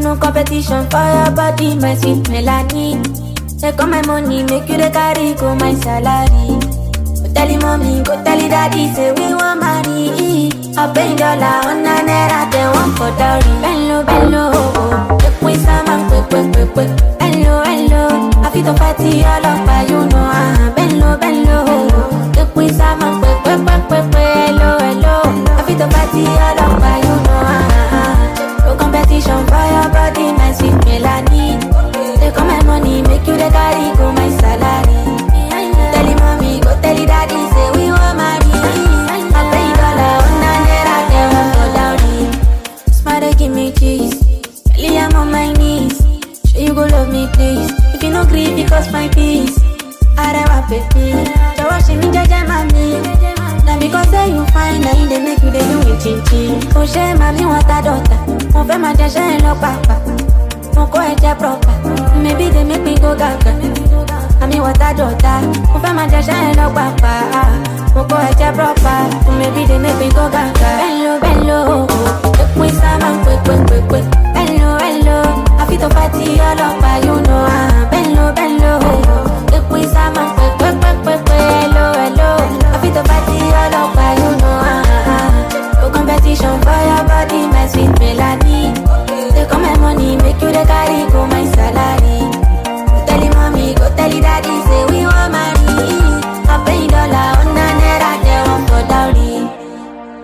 no competition for your body, my sweet Melanie. Take all my money, make you the carry, go my salary. Go tell him mommy, go tell him daddy, say we want marry. I pay dollar on a naira, they want for dowry. Bello, bello, oh, take we some and quick, quick, quick, quick. Hello, hello, I feel the party all over, you know, ah. Bello, bello, oh, take we some and quick, quick, quick, quick, quick. Hello, hello, I feel the party all over, you know, ah. No competition for your body, my sweet Melanie. Take all my money, make you the carry, go my salary. Tell him mommy, go tell him daddy, say we want marry. I pay dollar on a naira, they want for dowry. Smile, give me cheese. Kelly, I'm on my knees. Sure you go love me, please. If you no grieve, because my peace. Arewa baby, jọ̀wọ́ ṣe mí jẹ́jẹ́ mami. Na because say you fine, na you dey make you dey do me chinchin. Kò ṣe màmí wọn ta dọ̀tà, mo fẹ́ máa jẹṣẹ́ ẹ lọ pàpà. Mo kọ́ ẹ̀jẹ̀ proper, maybe they make me go gaga. Màmí wọn ta dọ̀tà, mo fẹ́ máa jẹṣẹ́ ẹ lọ pàpà. Mo kọ́ ẹ̀jẹ̀ proper, maybe they make me go gaga. Bello, bello, ekun isama kwekwekwekwe. Bello, bello, àfi tó bá ti ọlọ́pàá, you know ah. Bello, bello, ekun isama kwekwekwekwe. Hello, hello, àfi tó bá ti ọlọ́pàá, you know ah. No competition for your body, my sweet Melanie. Take all my money, make you the carry, go my salary. Go tell him mommy, go tell him daddy, say we want marry. I pay dollar on a naira, they want for dowry.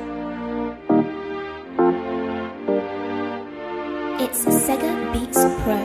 It's Sega Beats Pro.